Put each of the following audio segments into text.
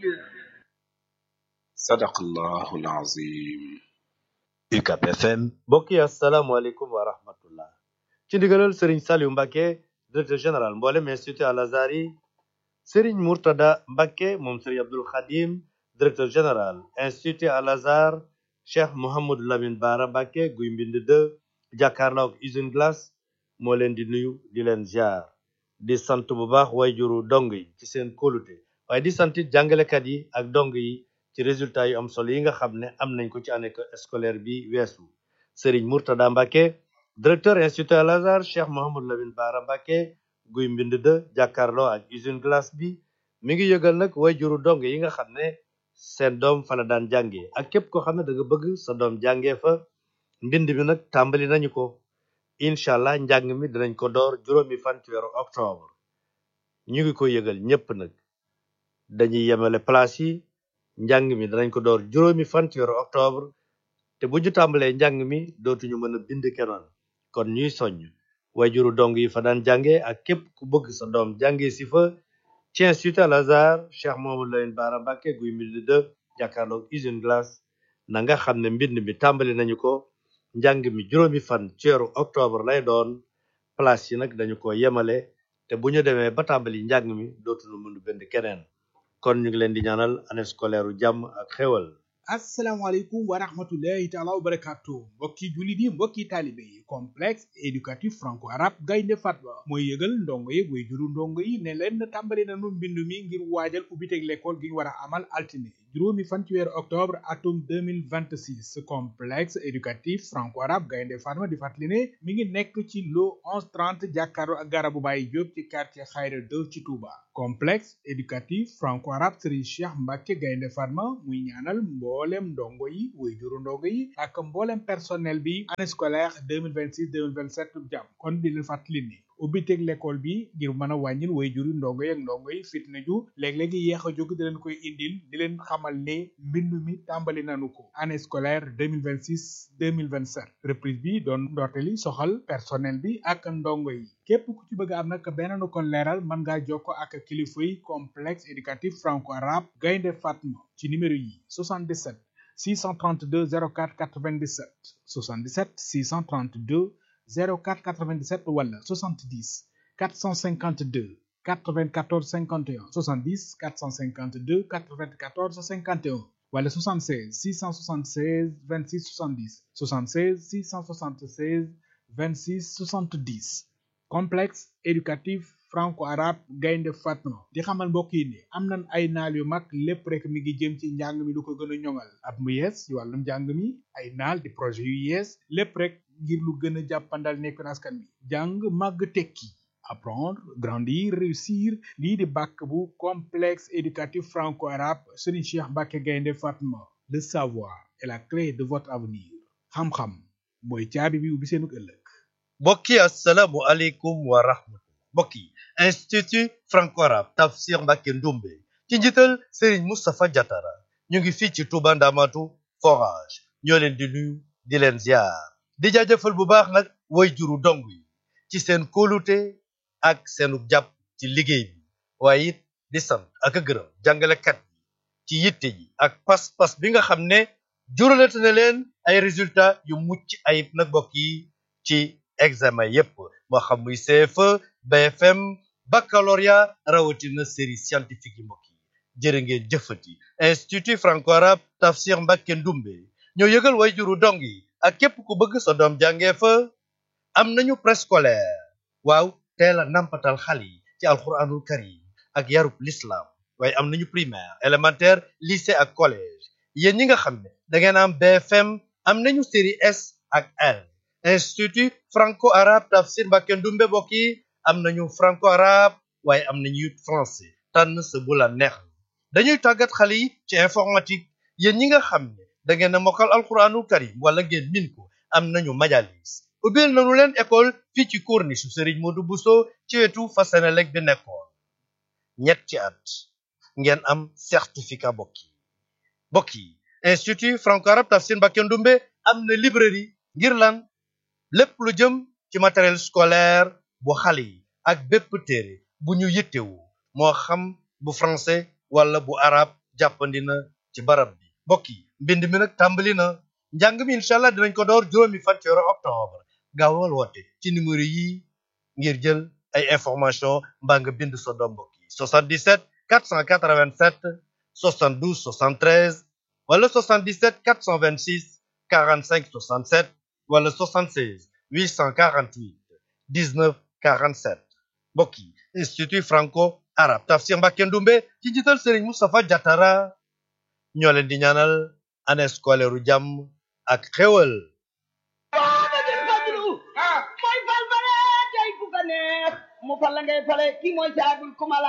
sadaqallahu alazim UCAB FM mbokk yi asalaamaaleykum wa rahmatullah ci ndigalal Serigne Saliou Mbacké directeur général mboolem institut Al Azhar yi Serigne Mourtada Mbacké moom Serigne Abdoul Khadim directeur général institut Al Azhar Cheikh Mouhamadou Lamine Bara Mbacké guy mbind de jàkkaarloo ak usine glace moo leen di nuyu di leen ziar di sant bu baax wayjuru dong yi ci seen kóolute waaye di sant it jàngalekat yi ak dong yi ci résultat yu am solo yi nga xam ne am nañ ko ci année scolaire bi weesu Serigne Mourtada Mbacké directeur institut Al Azhar Cheikh Mouhamadou Lamine Bara Mbacké guy mbind de jàkkaarloo ak usine glace bi mi ngi yëgal nag wayjuru dong yi nga xam ne seen doom fa la daan jàngee ak képp koo xam ne da nga bëgg sa doom jàngee fa mbind mi nag tàmbali nañu ko incha allah njàng mi dinañ ko door juróomi fan ci weeru octobre ñu ngi ko yëgal ñépp nag dañuy yemale place yi njàng mi danañ ko door juróomi fan ci weeru octobre te bu ñu tàmbalee njàng mi dootuñu mën a bind kenoon kon ñuy soññ wayjuru dong yi fa daan jànge ak képp ku bëgg sa doom jànge si fa ci institut Al Azhar Cheikh Mouhamadou Lamine Bara Mbacké guy mbind de jàkkaarloog usine glace na nga xam ne mbind mi tàmbali nañu ko njàng mi juróomi fan ci weeru octobre lay doon place yi nag dañu ko yemale te bu ñu demee ba tàmbali njàng mi dootuñu mën a bind keneen kon ñu ngi leen di ñaanal année scolaire u jàmm ak xéwal asalaamaaleykum wa rahmatullahi taala wa barakatu mbokki jullit yi mbokki taalibe yi complexe éducatif franco arabe gaynde fatba mooy yëgal ndongo yi way juru ndongo yi ne leen tàmbali nañu mbindu mi ngir waajal ubbiteg l'école gi ñu war a amal altine juróomi fan ci weeru octobre atum 2026 complexe éducatif franco arabe gaynde fatma di fàttali ne mi ngi nekk ci lo 1130 jàkkaarloo ak garabu Baye Diop ci quartier Khayra 2 ci Touba complexe éducatif franco arabe Serigne Cheikh Mbacké gaynde fatma muy ñaanal mboolem ndongo yi way juru ndongo yi ak mboolem personnel bi année scolaire 2026 2027 jàmm kon di leen fàttali ni ubbiteg l'école bi ngir mën a wàññil way juru ndongo yi ak ndongo yi fitna ju léeg-léegi yéex a jóg di leen koy indil di leen xamal ne mbindu mi tàmbali nanu ko année scolaire 2026 2027 reprise bi doon ndorteli soxal personnel bi ak ndongo yi képp ku ci bëgg am nag beneen kon leeral mën ngaa jokko ak kilifa yi complexe éducatif franco arabe gaynde fatma ci numéro yi 77 632 04 97 77 632 04 97 wala 70 452 94 51 70 452 94 51 wala 76 676 26 70 76 676 26 70 complexe éducatif franco-arabe gaynde fatma di xamal mbokk yi ne am nañ ay naal yu mag lépp rek mi ngi jëm ci njàng mi lu ko gën a ñoŋal at mu yees ci wàllum njàng mi ay naal di projet yu yees lépp rek ngir lu gën a jàppandal nekk askan wi jàng màgg tekki apprendre grandir réussir lii di bàkk bu complexe éducatif franco-arabe Serigne Cheikh Mbacké gaynde fatma le savoir est la clé de votre avenir xam-xam mooy caabi bi ubbi seenug ëllëg mbokk yi asalaamu aleykum wa rahmatullah mbokk yi institut franco-arabe Tafsir Mbacké Ndoumbé ci njiital Serigne Moustapha Diatara ñu ngi fii ci Touba Ndamatu forage ñoo leen di nuyu di leen ziar di jaajëfal bu baax nag way juru dong yi ci seen kóolute ak seenu jàpp ci liggéey bi waaye it di sant ak a gërëm jàngalekat yi ci yitte yi ak pas-pas bi nga xam ne juralate na leen ay résultats yu mucc ayib nag mbokk yi ci examen yépp moo xam muy CFE BFM baccalauréat rawatina série scientifique yi mbokk yi jërë ngeen jëfati institut franco-arabe Tafsir Mbacké Ndoumbé ñoo yëgal way juru dong yi ak képp ku bëgg sa doom jàngee fa am nañu préscolaire waaw teel a nampatal xale yi ci alxuraanul karim ak yarub l'islam waaye am nañu primaire élémentaire lycée ak collège yéen ñi nga xam ne da ngeen am BFM am nañu série S ak L institut franco-arabe Tafsir Mbacké Ndoumbé mbokk yi am nañu franco-arabe waaye am nañu it français tànn sa bu la neex dañuy tàggat xale yi ci informatique yéen ñi nga xam ne da ngeen a mokkal alxuraanul karim wala ngeen min ko am nañu majalis ubbil nañu leen école fii ci corniche Serigne Modou Bousso ci wetu fa Senelec bi nekkoon ñetti at ngeen am certificat mbokk yi mbokk yi institut franco-arabe Tafsir Mbacké Ndoumbé am na librairie ngir lan lépp lu jëm ci matériel scolaire bu xale yi ak bépp téere bu ñu yittewu moo xam bu français wala bu arabe jàppandi na ci barab bi mbokk yi mbind mi nag tàmbali na njàng mi incha allah dinañ ko door juróomi fan ci weeru octobre gaawal woote ci numéro yi ngir jël ay information mbaa nga bind sa doom mbokk yi 77 487 72 73 wala 77 426 45 67 wala 76 848 19 47 mbokk yi institut franco arabe tafsir Mbacké Ndoumbé ci njiital Serigne Moustapha Diatara ñoo leen di ñaanal année scolaire u jàmm ak xéwal Muhammadul Fadlu mooy fal bare tey ku ko neex mu fal la ngay fale kii mooy saabul kumala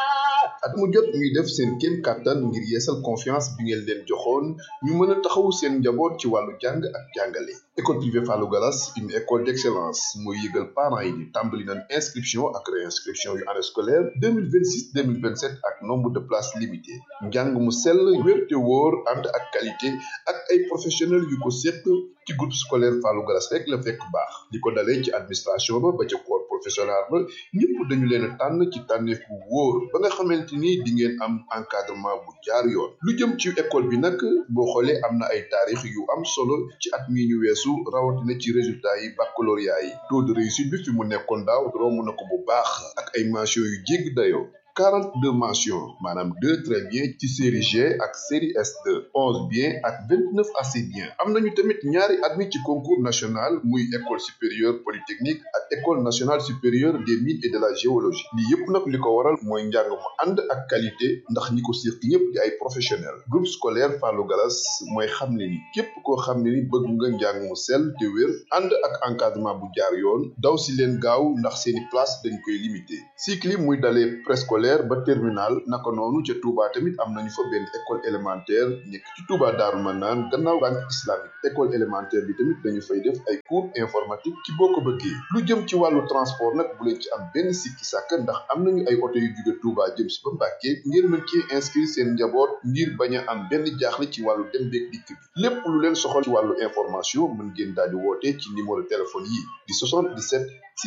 at mu jot ñuy def seen kéem kàttan ngir yeesal confiance bi ngeen leen joxoon ñu mën a taxawu seen njaboot ci wàllu jàng ak jàngale école privée Fallou Gallas une école d'excellence mooy yëgal parents yi ni tàmbali nañ inscription ak réinscription yu année scolaire 2026 2027 ak nombre de places limitées njàng mu sell wér te wóor ànd ak qualité ak ay professionnels yu ko séq ci groupe scolaire Fallou Gallas rek la fekk baax li ko dalee ci administration ba ba ca corps professoral ba ñëpp dañu leen a tànn ci tànneef bu wóor ba nga xamante ni di ngeen am encadrement bu jaar yoon lu jëm ci école bi nag boo xoolee am na ay taarix yu am solo ci at mi ñu weesu rawatina ci résultats yi baccalauréat yi taux de réussite bi fi mu nekkoon daaw romb na ko bu baax ak ay mentions yu jéggi dayoo 42 mentions maanaam 2 très bien ci série G ak série S2 11 bien ak 29 assez bien am nañu tamit ñaari admis ci concours national muy école supérieure polytechnique ak école nationale supérieure des mines et de la géologie lii yépp nag li ko waral mooy njàng mu ànd ak qualité ndax ñi ko séq ñëpp di ay professionnels groupe scolaire Fallou Gallas mooy xam ne ni képp koo xam ne ni bëgg nga njàng mu sell te wér ànd ak encadrement bu jaar yoon daw si leen gaaw ndax seeni place dañ koy limité cycle yi muy dalee préscolaire ba terminal naka noonu ca Touba tamit am nañu fa benn école élémentaire nekk ci Touba Daaru Manaan gannaaw banque islamique école élémentaire bi tamit dañu fay def ay cours informatique ci boo ko bëggee lu jëm ci wàllu transport nag bu leen ci am benn sikki sàkk ndax am nañu ay oto yu jóge Touba jëm si ba Mbàkke ngir mën ci inscrire seen njaboot ngir bañ a am benn jaaxle ci wàllu dem beeg dikk bi lépp lu leen soxal ci wàllu information mën ngeen daal di woote ci numéro téléphone yi di 77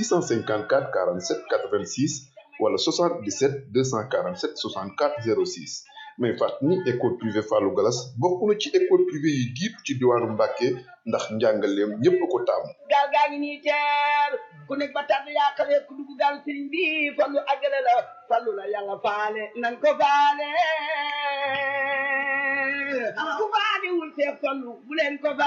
654 47 86 wala 77 247 64 06 mais fàttali ni école privée Fallou Gallas bokk na ci école privée yi jiitu ci diwaanu Mbàkke ndax njàngaleem ñépp ko taamu gaal gaa ngi nii teer ku nekk ba tàdd yaa xamee ku dugg gaal sëriñ bi fallu àggale la fallu la yàlla faale nan ko faale ku faale wul seex fallu bu leen ko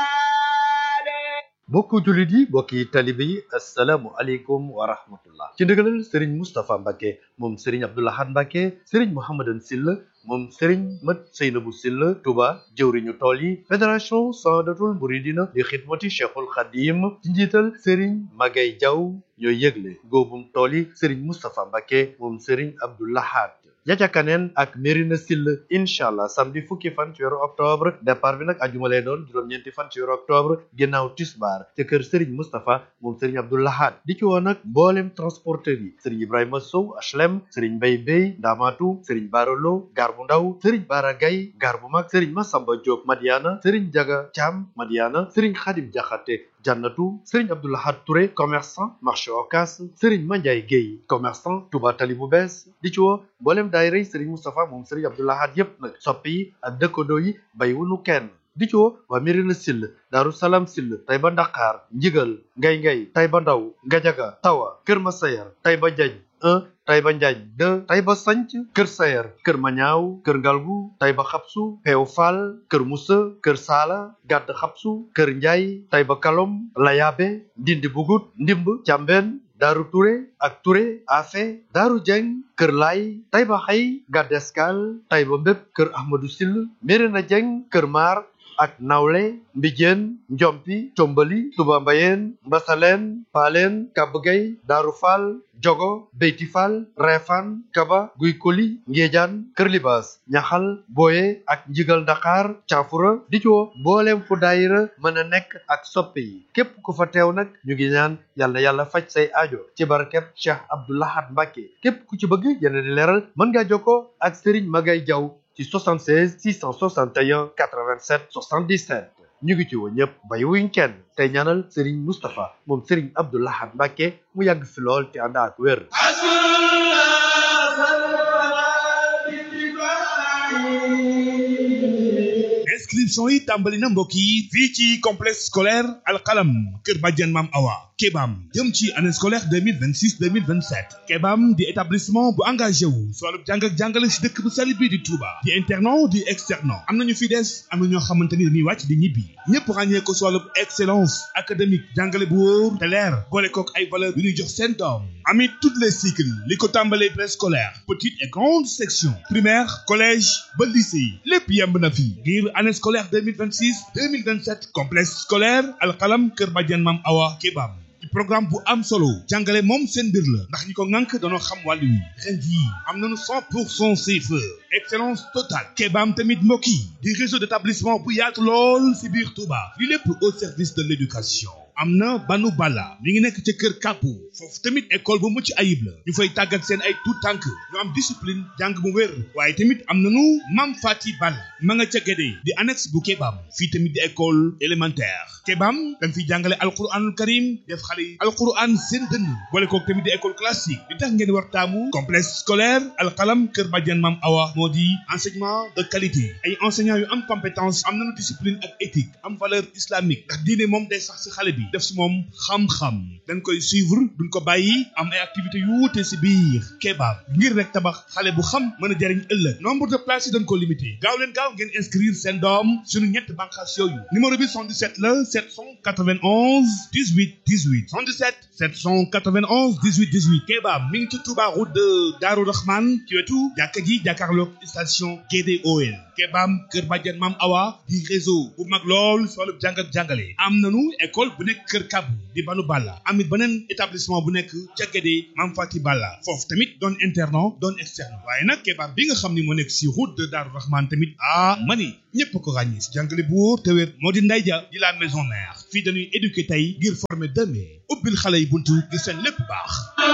faale mbokku jullit yi mbokki talibe yi asalaamu aleykum wa rahmatullah ci ndigalal sëriñ Moustapha Mbacke moom sëriñ Abdoulahad Mbacke sëriñ Mouhamadan Silla moom sëriñ Mat Seynabu Silla Touba jëwriñu tool yi fédération Sadatul Muridina di xidmati Cheikhul Khadim ci njiital sëriñ Magay Jaw ñooy yëgle góobum tool yi sëriñ Moustapha Mbacke moom sëriñ Abdoulahad Jaja Kaneen ak Merina Sill incha allah samedi fukki fan ci weeru octobre départ bi nag ajuma lay doon juróom-ñeenti fan ci weeru octobre ginnaaw tisbaar te kër Serigne Moustapha moom Serigne Abdou Lahad di ci woon nag mboolem transporteur yi Serigne Ibrahima Sow HLM Serigne Mbay Bey Ndamatu Serigne Barolo Gar bu ndaw Serigne Bara Gay Gar bu mag Serigne Massamba Diop Madiana Serigne Jaga Thiam Madiana Serigne Khadim Diakhaté Jannatu Serigne Abdou Lahad Touré commerçant marché Ocass Serigne Mandiaye Guèye commerçant Touba Tali bu bees di ci woo mboolem daayira Serigne Moustapha moom Serigne Abdou Lahad yépp nag soppi yi ak dëkkandoo yi bàyyiwuñu kenn di ci woo waa Mirina Sill Daaru Salaam Sill Tayba Ndakaar Njigal Ngay Ngay Tayba Ndaw Ngajaga Tawa Kër Masayar Tayba Jañ 1 Tayba Njaañ 2 Tayba Sanc Kër Sayar Kër Mañaaw Kër Ngalgu Tayba Xabsu Peew Faal Kër Musa Kër Saala Gàdd Xabsu Kër Njaay Tayba Kalom Layaabe Ndindi Bugut Ndimb Càmbeen Daaru Touré ak Touré Afe Daaru Jeng Kër Laay Tayba Xay Gàdd Escale Tayba Mbépp Kër Ahmadou Sill Mérina Jeng Kër Maar ak nawle mbijeen njompi combali tuba mbayeen mbasaleen paaleen kabgay daaru faal jogo beyti faal reefaan kaba guy koli ngéejaan kër libaas ñaxal booye ak njigal ndakaar caafura di ci woo mbooleem fu daayira mën a nekk ak soppe yi képp ku fa teew nag ñu ngi ñaan yal na yàlla faj say aajo ci barkeb cheikh abdoulahat mbàkke képp ku ci bëgg yeneen di leeral mën ngaa jokkoo ak sëriñ magay jaw ci 76 661 87 77 ñu ngi ci woo ñëpp bàyyiwuñ kenn tey ñaanal Serigne Moustapha moom Serigne Abdou Lahad Mbacke mu yàgg fi lool te ànd ak wér. Asma'u inscription yi tàmbali na mbokk yi fii ci complexe scolaire alxalam kër bàjjen maam awa kebam jëm ci année scolaire 2026 2027 kebam di établissement bu engagé wu si wàllu jàng ak jàngale si dëkk bu sell bi di Touba di internat di externat am nañu fi des am na ñoo xamante ni dañuy wàcc di ñibbi ñëpp ràññee ko si wàllu excellence académique jàngale bu wóor te leer boole kook ay valeur yu ñuy jox seen doom amit toutes les cycles li ko tàmbalee préscolaire petite et grande section primaire collège ba lycée lépp yemb na fi ngir année scolaire 2026 2027 complexe scolaire alxalam kër bàjjen maam awa kebam ci programme bu am solo jàngale moom seen mbir la ndax ñi ko ŋànk danoo xam wàllu wi ren jii am nañu 100 pour cent CFE excellence totale kebaam tamit mbokk yi di réseau d'établissement bu yaatu lool si biir Touba li lépp au service de l'éducation am na banu bala mi ngi nekk ca kër kàppu foofu tamit école bu mucc ayib la ñu fay tàggat seen ay tout tànk ñu am discipline jàng bu wér waaye tamit am nañu mam fati balla ma nga ca gédé di annexe bu kebaam fii tamit di école élémentaire kebaam dañ fiy jàngale alquranul karim def xale yi alquran seen dënn boole kook tamit di école classique li tax ngeen war taamu complexe scolaire alxalam kër bàjjen mam awa moo di enseignement de qualité ay enseignants yu am compétence am nañu discipline ak éthique am valeur islamique ndax diine moom day sax si xale bi def si moom xam-xam dañ koy suivre duñ ko bàyyi am ay activités yu wuute si biir kebaab ngir rek tabax xale bu xam mën a jariñ ëllëg nombre de places yi dañ ko limité gaaw leen gaaw ngeen inscrire seen doom suñu ñett bànqaas yooyu numéro bi 77 la 791 18 18 77 791 18 18 kebaab mi ngi ci Touba route de Darou Rahman ci wetu jàkka ji jàkkaarloog station GDOL kebaam kër bàjjen maam awa di réseau bu mag lool si wàllu jàng ak jàngale am nanu école bu nekk kër kabu di banu balla amit beneen établissement bu nekk ca Guédé maam fati balla foofu tamit doon internat doon externe waaye nag kebaam bi nga xam ni moo nekk si route de Darou Rahman tamit ah mani ñëpp ko ràññee si jàngale bu wóor te wér moo di nday ja di la maison mère fii dañuy éduquer tey ngir former demain ubbil xale yi buntu ngir seen lépp baax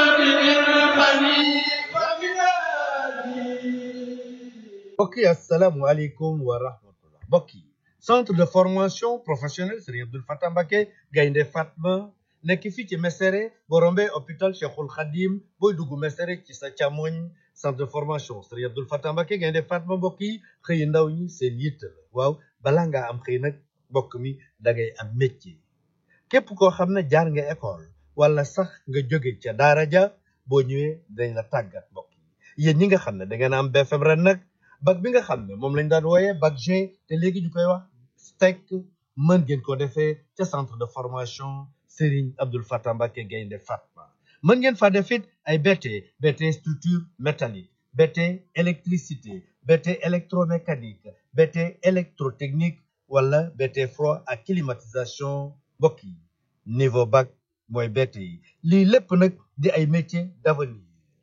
mbokk yi asalaamualeykum wa rahmatullah mbokk yi centre de formation professionnelle Serigne Abdoul Fatah Mbacké Gaynde Fatma nekk fii ci Mesere boo rombee hôpital Cheikhul Khadim booy dugg Mesere ci sa càmmoñ centre de formation Serigne Abdoul Fatah Mbacké Gaynde Fatma mbokk yi xëy ndaw ñi seen yitte la waaw balaa ngaa am xëy nag mbokk mi da ngay am métier képp koo xam ne jaar nga école wala sax nga jóge ca daara ja boo ñëwee dañ la tàggat mbokk yi yéen ñi nga xam ne da ngeen am BFM ren nag bac bi nga xam ne moom lañ daan wooyee bac G te léegi ñu koy wax STEC mën ngeen ko defee ca centre de formation Serigne Abdoul Fatah Mbacké Gaynde Fatma mën ngeen fa def it ay BT BT structure métallique BT électricité BT électromécanique BT électrotechnique wala BT froid ak climatisation mbokk yi niveau bac mooy BT yi lii lépp nag di ay métiers d'avenir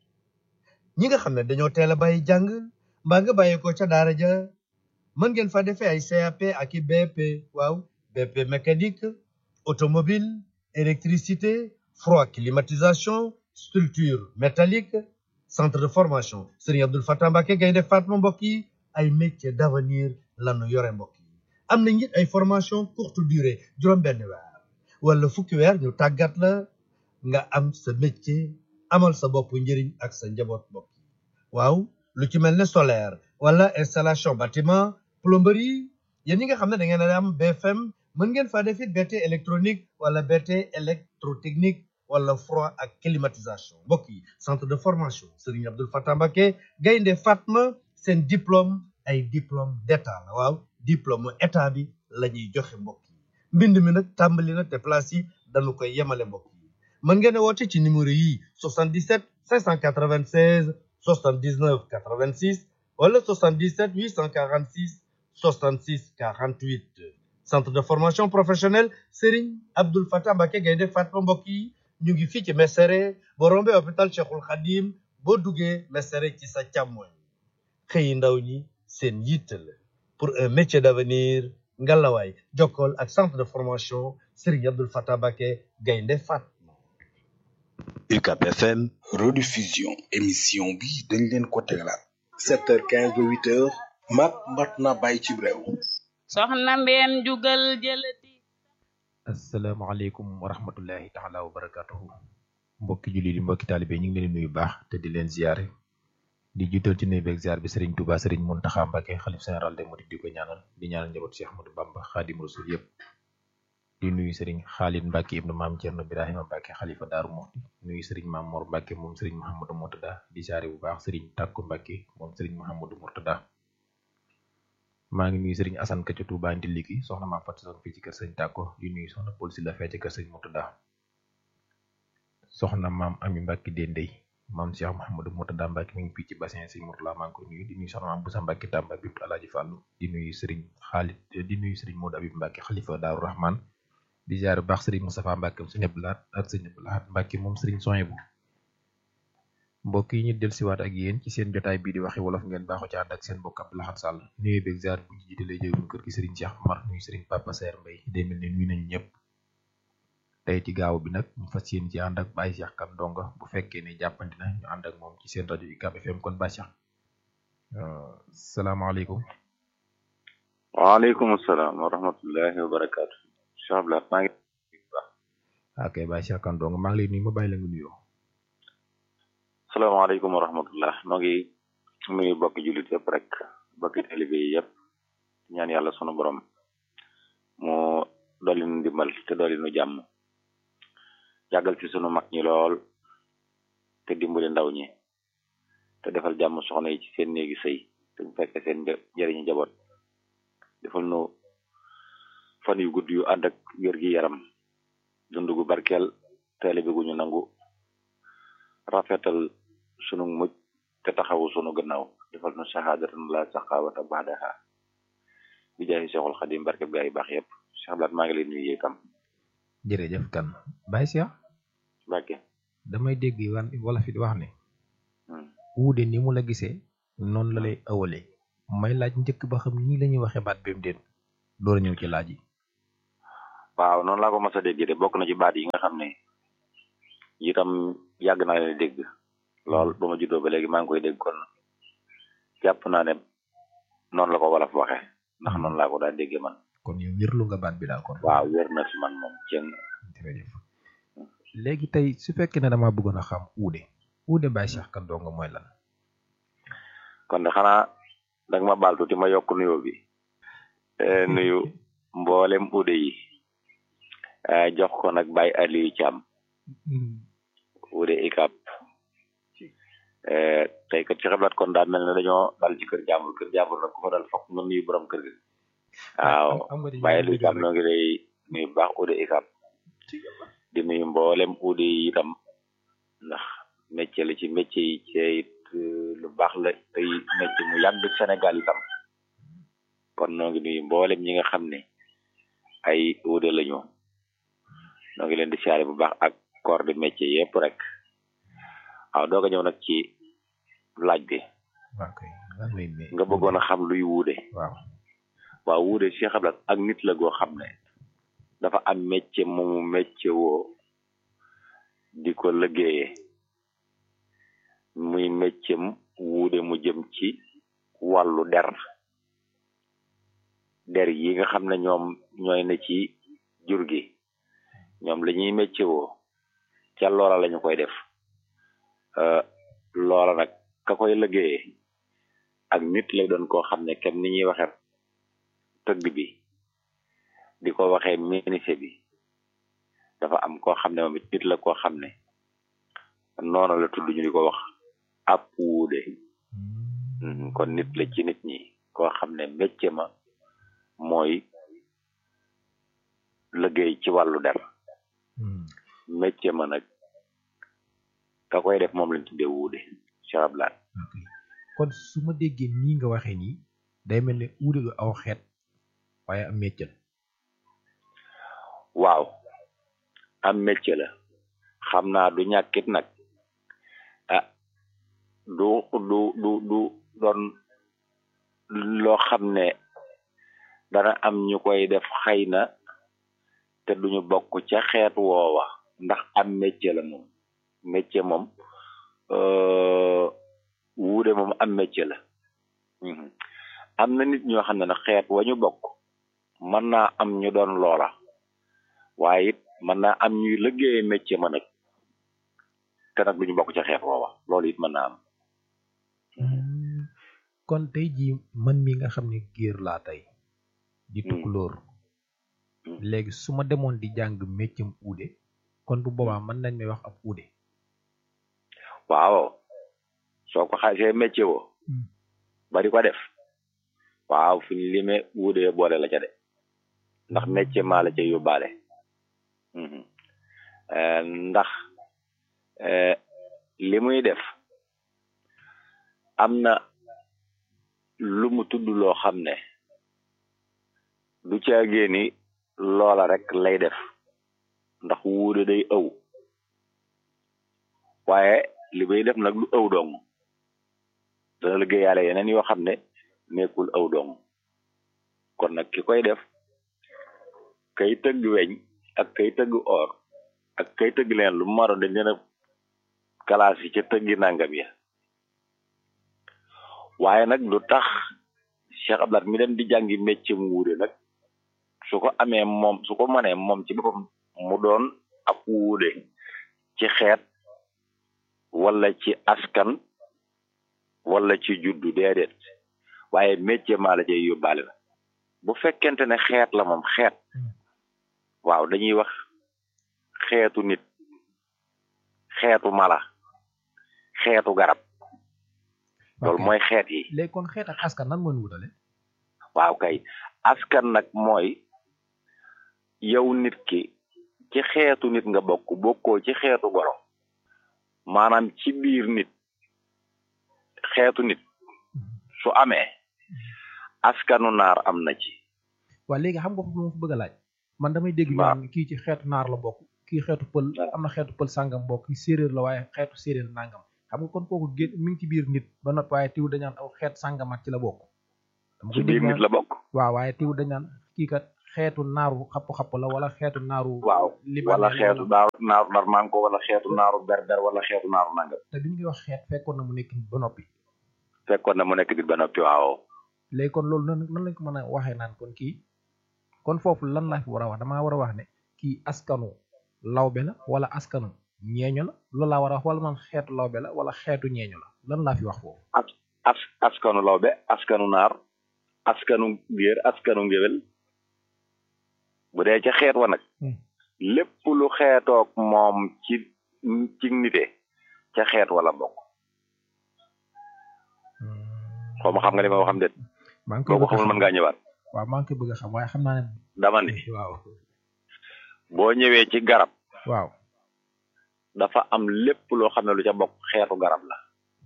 ñi nga xam ne dañoo teel a bàyyi jàng mbaa nga bàyyi ko ca daara ja mën ngeen fa defee ay CAP ak i BP waaw BP mécanique automobile électricité froid climatisation structure métallique centre de formation Serigne Abdoul Fatah Mbacké Gaynde Fatma mbokk yi ay métiers d'avenir lanu yore mbokk yi am na it ay formation courte durée juróom-benn weer wala fukki weer ñu tàggat la nga am sa métier amal sa bopp njëriñ ak sa njaboot mbokk yi waaw lu ci mel ne solaire wala installation bâtiment plomberie yéen ñi nga xam ne da ngeen a am BFM mën ngeen faa def it BT électronique wala BT électrotechnique wala froid ak climatisation mbokk yi centre de formation Serigne Abdoul Fatah Mbacké Gaynde Fatma seen diplôme ay diplôme d'état la waaw diplôme état bi la ñuy joxe mbokk yi mbind mi nag tàmbali na te place yi dañu koy yemale mbokk yi mën ngeen a woote ci numéro yi 77 596 79 86 wala 77 846 66 48 centre de formation professionnelle Serigne Abdoul Fatah Mbacké Gaynde Fatma mbokk yi ñu ngi fii ci Mesere boo rombee hôpital Cheikhul Khadim boo duggee Mesere ci sa càmmoñ xëyi ndaw ñi seen yitte la pour un métier d'avenir ngalawaay jokkool ak centre de formation Serigne Abdoul Fatah Mbacké Gaynde Fatma UCAP FM rediffusion émission bi dañ leen ko tegalaat 7h15 ba 8h mat mat na bàyyi ci réew soxna mbeen jugal jëlati asalaamaaleykum wa rahmatullahi taala wa barakatuhu mbokki julli di mbokki taalibe ñu ngi leen di nuyu baax te di leen ziyaare di jiital ci nuyu beeg ziar bi Serigne Touba Serigne Mountakha Mbacké xalif général des mourides di ko ñaanal di ñaanal njaboot Cheikh Ahmadou Bamba Khadim Rasoul yëpp di nuyu Serigne Khalid Mbacké ibnu maam Thierno Birahima Mbacké xalifa Daaru Muxti nuyu Serigne Maam Mor Mbacké moom Serigne Mouhamadou Mourtada di ziare bu baax Serigne Takku Mbacké moom Serigne Mouhamadou Mourtada maa ngi nuyu Serigne Assane Ka ca Touba Ndilli gi soxna maa fat soon fii ci kër Serigne Takko di nuyu soxna Paul si la fee ci kër Serigne Mourtada soxna maam Ami Mbacké Dendey maam Cheikh Mouhamadou Mourtada Mbacké mi ngi fii ci bassin Serigne Mourtada maa ngi koy nuyu di nuyu soxna maam Boussa Mbacké Tamba bi Alaaji Fàllu di nuyu Serigne Khalid di nuyu Serigne Modou Abib Mbacké xalifa Daaru Rahman di ziare bu baax Serigne Moustapha Mbacké Serigne Abdou Lahad ak Serigne Abdou Lahad Mbacké moom Serigne Soyebu mbokk yi ñu del siwaat ak yéen ci seen jotaay bii di waxi wolof ngeen baaxoo ci ànd ak seen mbokk Abdou Lahad Sall nuyu beeg ziar bu ñu jiitalee jëwum kër gi Serigne Cheikh Amar nuyu Serigne Papa Saer Mbaye day mel ne nuyu nañu ñëpp tey ci gaaw bi nag ñu fas yéen ci ànd ak Baye Cheikh Kan Ndonga bu fekkee ne jàppandi na ñu ànd ak moom ci seen rajo UCAB FM kon Baye Cheikh salaamaaleykum waaleykum salaam wa rahmatullahi wa barakaatu Cheikh Abdou Lahad maa ngi ok Baye Cheikh Kan Ndonga maa ngi lay nuyu ma bàyyi la nga nuyoo salaamaaleykum wa rahmatullah noo ngi nuyu bokki jullit yëpp rek bokki taalibe yi yëpp ñaan yàlla sunu borom mu dolli nu ndimbal te dolli nu jàmm yàggal ci sunu mag ñi lool te dimbali ndaw ñi te defal jàmm soxna yi ci seen néegi sëy te ñu fekke seen njëriñu jaboot defal nu fan yu gudd yu ànd ak wér gi yaram dund gu barkeel taalibe gu ñu nangu rafetal sunu mujj te taxawu sunu gannaaw defal nu saxaadatan la saxaawata baxdaha bi jaay Seexul Xadim barke gaa yi baax yëpp Cheikh Abdou Lahad maa ngi lay nuyu itam jërëjëf kan Baye Cheikh barke damay dégg wan wala fi di wax ne wuude ni mu la gisee noonu la lay awalee may laaj njëkk ba xam nii la ñuy waxee baat bi mu déet door a ñëw ci laaj yi waaw noonu laa ko mas a dégg de bokk na ci baat yi nga xam ne itam yàgg naa leen dégg lool ba ma juddoo ba léegi maa ngi koy dégg kon jàpp naa ne noonu la ko wolof waxe ndax noonu laa ko daan déggee man kon yow wérlu nga baat bi daal kon waaw wér na ci man moom cëng jërëjëf léegi tey su fekkee ne dama bëggoon a xam uude uude Baye Cheikh Kan Ndonga mooy lan kon de xanaa danga ma baal tuuti ma yokk nuyoo bi nuyu mboolem uude yi jox ko nag Baye Aliou Thiam wude ikap tey kat ci xeblaat kon daal mel ne dañoo dal ci kër jàmbur kër jàmbur nag ku fa dal fokk nga nuyu borom kër gi waaw bàyyi lu itam noo ngi lay nuyu bu baax ude ikap di nuyu mboolem ude yi itam ndax métier la ci métier yi ci it lu baax la tey métier mu yàgg Sénégal itam kon noo ngi nuyu mboolem ñi nga xam ne ay ude lañu noo ngi leen di siyaare bu baax ak corps de métier yëpp rek waaw doog a ñëw nag ci laaj bi nga bëggoon a xam luy wuude waaw waaw wuude Cheikh Abdou Lahad ak nit la goo xam ne dafa am métier moomu métier woo di ko liggéeyee muy métier wuude mu jëm ci wàllu der der yi nga xam ne ñoom ñooy ne ci jur gi ñoom la ñuy métier woo ca loola lañu koy def loola nag ka koy liggéeyee ak nit lay doon koo xam ne kem ni ñuy waxe tëgg bi di ko waxee menuisier bi dafa am koo xam ne moom it nit la koo xam ne noonu la tudd ñu di ko wax ab wuude kon nit la ci nit ñi koo xam ne métier ma mooy liggéey ci wàllu der métier ma nag ka koy def moom lañ tuddee wuude Cheikh Abdou Lahad kon su ma déggee nii nga waxee nii day mel ne uude du aw xeet waaye am métier la waaw am métier la xam naa du ñàkkit nag ah du du du du doon loo xam ne dana am ñu koy def xëy na te duñu bokk ca xeet woowa ndax am métier la moom métier moom wuude moom am métier la am na nit ñoo xam ne nag xeet wa ñu bokk mën naa am ñu doon loola waaye it mën naa am ñuy liggéeye métier ma nag te nag duñu bokk ca xeet woowa loolu it mën naa am kon tey jii man mi nga xam ne géer laa tey di tukulóor léegi su ma demoon di jàng méccam uude kon bu boobaa mën nañ may wax ab uude waaw soo ko xasee métier wo bari ko def waaw fu ñu limee wuudee boole la ca de ndax métier maa la ca yóbbaale ndax li muy def am na lu mu tudd loo xam ne du caagee ni loola rek lay def ndax wuude day ëw waaye li bay def nag lu ëw dong dana liggéeyaale yeneen yoo xam ne nekkul ëw dong kon nag ki koy def kay tëgg weñ ak kay tëgg or ak kay tëgg leen lu maro dañ leen a kalaas yi ca tëggi nangam ya waaye nag lu tax Cheikh Abdoulaye mi dem di jàngi métier mu wuude nag su ko amee moom su ko mënee moom ci boppam mu doon ab wuude ci xeet wala ci askan wala ci juddu déedéet waaye métier maa la cay yóbbaale la bu fekkente ne xeet la moom xeet waaw dañuy wax xeetu nit xeetu mala xeetu garab loolu mooy xeet yi léegi kon xeet ak askan nan moo ñu wutale waaw kay askan nag mooy yow nit ki ci xeetu nit nga bokk bokkoo ci xeetu goro maanaam ci biir nit xeetu nit su amee askanu naar am na ci waa léegi xam nga foofu ma fa bëgg a laaj man damay dégg ñu naan kii ci xeetu naar la bokk kii xeetu pël am na xeetu pël sàngam bokk kii séeréer la waaye xeetu séeréer nangam xam nga kon kooku génn mi ngi ci biir nit ba noppi waaye tiw dañaan aw xeet sàngamat ci la bokk dama ci biir nit la bokk waaw waaye tiw dañaan kii kat xeetu naaru xapp-xapp la wala xeetu naaru waaw wala xeetu naaru naaru darmanko wala xeetu naaru berber wala xeetu naaru nangam te bi ñu wax xeet fekkoon na mu nekk nit ba noppi fekkoon na mu nekk nit ba noppi waaw léegi kon loolu nan nan lañ ko mën a waxee naan kon kii kon foofu lan laa fi war a wax damaa war a wax ne kii askanu lawbe la wala askanu ñeeño la loolu laa war a wax wala man xeetu lawbe la wala xeetu ñeeño la lan laa fi wax foofu as as askanu lawbe askanu naar askanu géer askanu ngéwél bu dee ca xeet wa nag lépp lu xeetoog moom ci ci nite ca xeet wala bokk xaw ma xam nga li ma wax xam déet maa ngi koy boo ko xamul mën ngaa ñëwaat waaw maa ngi koy bëgg a xam waaye xam naa ne dama ni waaw boo ñëwee ci garab waaw dafa am lépp loo xam ne lu ca bokk xeetu garab la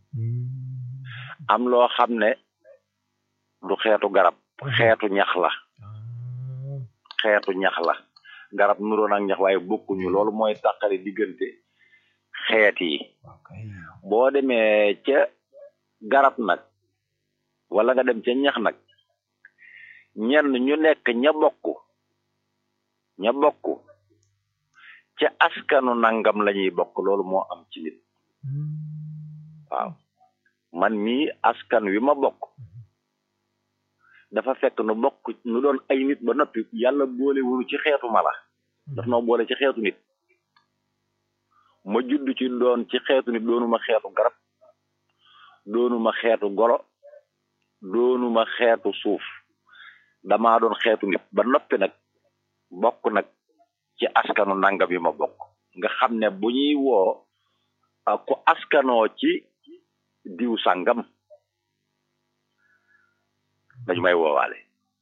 am loo xam ne du xeetu garab xeetu ñax la xeetu ñax la garab nuroon ak ñax waaye bokkuñu loolu mooy tàqali diggante xeet yi boo demee ca garab nag wala nga dem ca ñax nag ñenn ñu nekk ña bokk ña bokk ca askanu nangam lañuy bokk loolu moo am ci nit waaw man mii askan wi ma bokk dafa fekk nu bokk nu doon ay nit ba noppi yàlla boole wunu ci xeetu mala daf noo boole ci xeetu nit ma judd ci doon ci xeetu nit doonuma xeetu garab doonuma xeetu golo doonuma xeetu suuf damaa doon xeetu nit ba noppi nag bokk nag ci askanu nangam yi ma bokk nga xam ne bu ñuy woo ku askanoo ci diw sàngam dañu may woowaale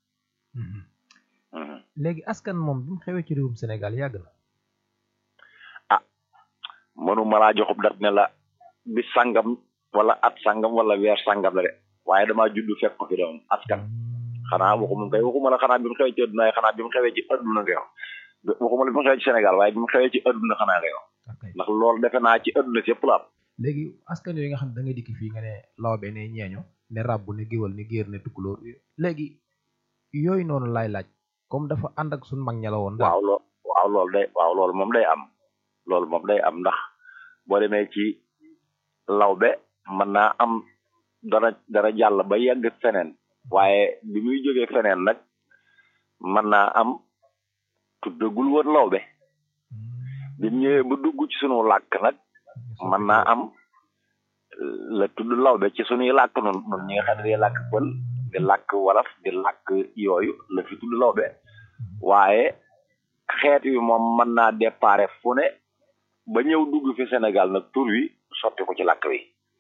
léegi askan moom bi mu xewee ci réewum Sénégal yàgg na ah mënuma laa joxub dat ne la bis sàngam wala at sàngam wala weer sàngam la de waaye damaa juddu fekk ko fi doon askan xanaa waxuma kay waxuma la xanaa bi mu xewee ci adduna xanaa bi mu xewee ci adduna nga wax waxuma la bi mu xewee ci Sénégal waaye bi mu xewee ci adduna xanaa nga wax ndax loolu defe naa ci adduna si yëpp la am léegi askan yooyu nga xam ne da ngay dikki fii nga ne lawbe ne ñeeño ne ràbb ne géwal ne géer ne tukkulóor léegi yooyu noonu laay laaj comme dafa ànd ak suñ mag ña la woon waaw lool waaw loolu day waaw loolu moom day am loolu moom day am ndax boo demee ci lawbe mën naa am dana dana jàll ba yegg feneen waaye bi muy jógee feneen nag mën naa am tuddagul woon lawbe bi mu ñëwee ba dugg ci sunu làkk nag mën naa am la tudd lawbe ci suñuy làkk nun nun ñi nga xam ne day làkk pël di làkk wolof di làkk yooyu la fi tudd lawbe waaye xeet wi moom mën naa déparé fu ne ba ñëw dugg fi Sénégal nag tur wi sotti ko ci làkk wi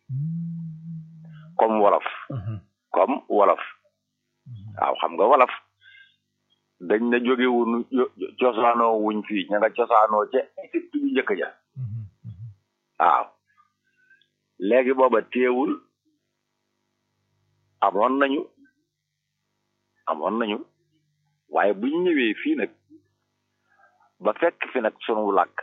comme wolof comme wolof waaw xam nga wolof dañ na jóge wuñu cosaanoo wuñ fii ña nga cosaanoo ca Égypte bu njëkk ja waaw léegi booba teewul amoon nañu amoon nañu waaye buñ ñëwee fii nag ba fekk fi nag sunu làkk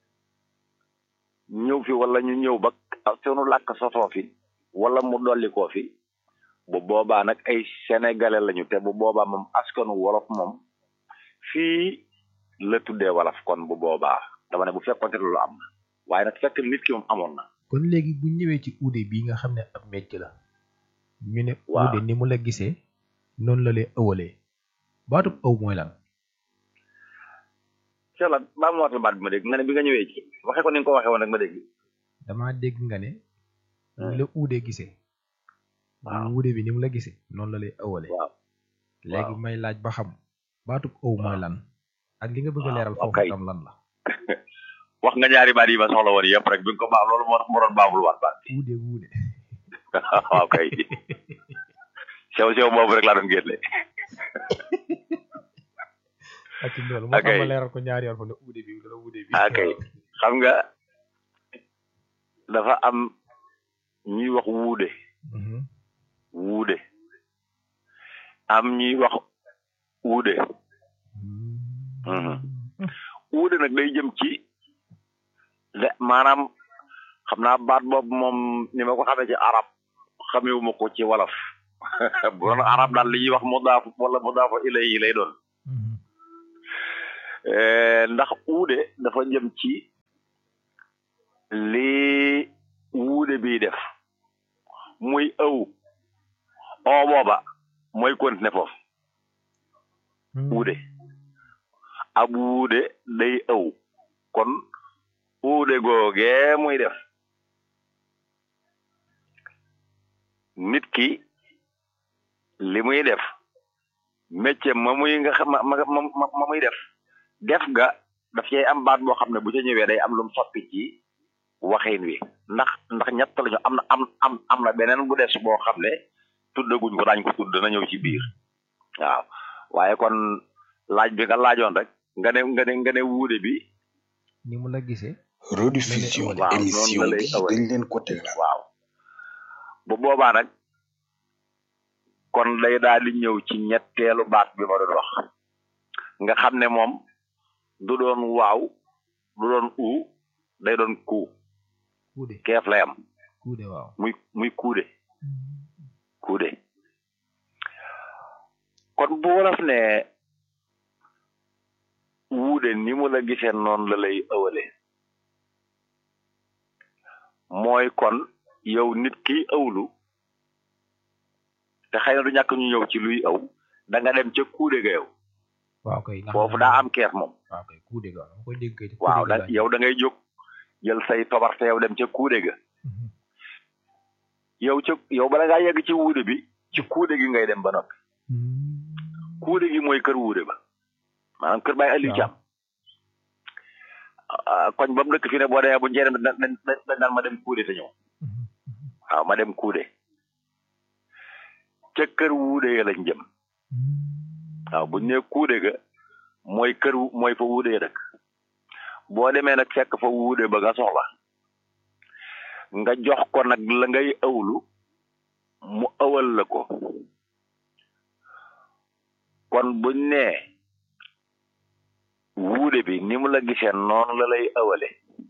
ñëw fi wala ñu ñëw ba sunu làkk sosoo fi wala mu dolli koo fi bu boobaa nag ay sénégalais lañu te bu boobaa moom askanu wolof moom fii la tuddee wolof kon bu boobaa dama ne bu fekkonte loolu am na waaye nag fekk nit ki moom amoon na kon léegi bu ñëwee ci uude bii nga xam ne ab métier la ñu ne waaw uude ni mu la gisee noonu la lay ëwalee baatub ëw mooy lan ci la baa mu waatal baat bi ma dégg nga ne bi nga ñëwee ci waxe ko ni nga ko waxee woon rek ma dégg damaa dégg nga ne ni la uude gisee waaw uude bi ni mu la gisee noonu la lay ëwalee waaw léegi waaw. may laaj ba xam baatub ëw mooy lan ak li nga bëgg a waaw, leeral ok. foofu tam lan la wax nga ñaari baat yi ma soxla woon yëpp rek bi nga ko baax loolu moo tax mu doon baabul waat baat uude uude waaw kay sew sew boobu rek laa doon génne ak ci loolu moo tax Ok. ma leeral ko ñaari yoon fa ne uude bi dana uude bi ah kay xam nga dafa am ñuy wax wuude Mhm. wuude am ñuy wax wuude Mhm. wuude nag day jëm ci le maanaam xam naa baat boobu moom ni ma ko xamee ci arab xamewuma ko ci wolof bu doon arab daal li ñuy wax mudaaf wala mudaafa ilayhi lay doon Mhm. Eh, ndax uude dafa jëm ci li wuude bi def muy ëw oo booba mooy continuer foofu wuude ab wuude day ëw kon uude googee muy def nit ki li muy def métier ma muy nga xam ma ma ma ma muy def def ga daf cay am baat boo xam ne bu ca ñëwee day am lu mu soppi ci waxin wi ndax ndax ñett lañu am na am am am na beneen bu des boo xam ne tuddaguñ ko daañ ko tudd dana ñëw ci biir waaw waaye kon laaj bi nga laajoon rek nga ne nga ne nga ne wuude bi ni mu la gisee rediffusion waaw noonu émission la lay bi ëwale. dañ leen ko tegalal waaw bu boobaa nag kon day daal di ñëw ci ñetteelu baat bi ma doon wax nga xam ne moom du doon waaw du doon u day doon ku kuude keef lay am kuude waaw muy muy kuude kuude kon bu wolof ne wuude ni mu la gisee noonu la lay ëwale mooy kon yow nit ki ëwlu te xëy na du ñàkk ñu ñëw ci luy ëw da nga dem ca kuude ga yow waaw kay ndax foofu daa am keef moom waaw kay kuude ga dama koy dégg kay te waaw kuude da ga laa yow da ngay jóg jël say tobar te yow dem ca kuude ga Mhm. yow ca yow bala ngaa yegg ci wuude bi ci kuude gi ngay dem ba noppi Mhm. kuude gi mooy kër wuude ba maanaam kër Baye Aliou Waaw. Thiam ah, koñ ba mu dëkk fi ne boo demee bu njëriñ dañ dañ dañ naan ma dem kuude te ñëw Mhm. waaw ma dem kuude ca kër wuude ya lañ jëm waaw buñ ne kuude ga mooy kër wu- mooy fa wuude ya dëkk boo demee nag fekk fa wuude ba nga soxla nga jox ko nag la ngay ëwlu mu ëwal la ko kon buñ nee wuude bi ni mu la gisee noonu la lay ëwale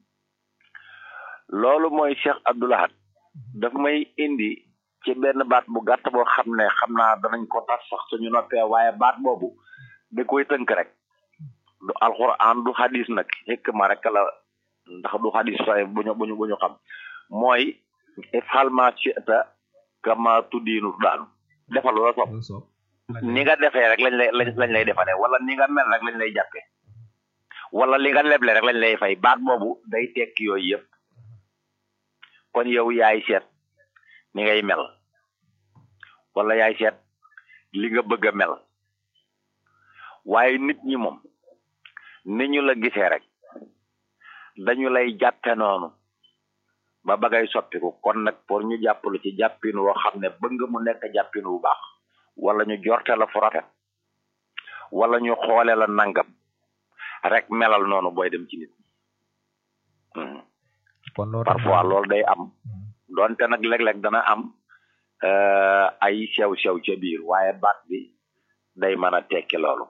loolu mooy Cheikh Abdoulahat daf may indi ci benn baat bu gàtt boo xam ne xam naa danañ ko tas sax suñu noppee waaye baat boobu da koy tënk rek du alxuraan du xadis nag xekk ma rek la ndax du xadis waaye bu ñu bu ñu bu ñu xam mooy ifal ma shi'ta kama tuddiinu daanu defal la sopp loolu soob ni nga defee rek lañ lay lañ lañ lay defale wala ni nga mel rek lañ lay jàppe wala li nga leble rek lañ lay fay baat boobu day tekki yooyu yëpp kon yow yaay seet ni ngay mel wala yaay seet li nga bëgg a mel waaye nit ñi moom ni ñu la gisee rek dañu lay jàppe noonu ba bagay soppiku kon nag pour ñu jàppalu ci jàppin woo xam ne bëgg mu nekk jàppin bu baax wala ñu jorte la fu rafet wala ñu xoole la nangam rek melal noonu booy dem ci nit ñi kon loo tax parfois loolu day am donte nag léeg-léeg dana am ay sew-sew ca biir waaye baat bi day mën a tekki loolu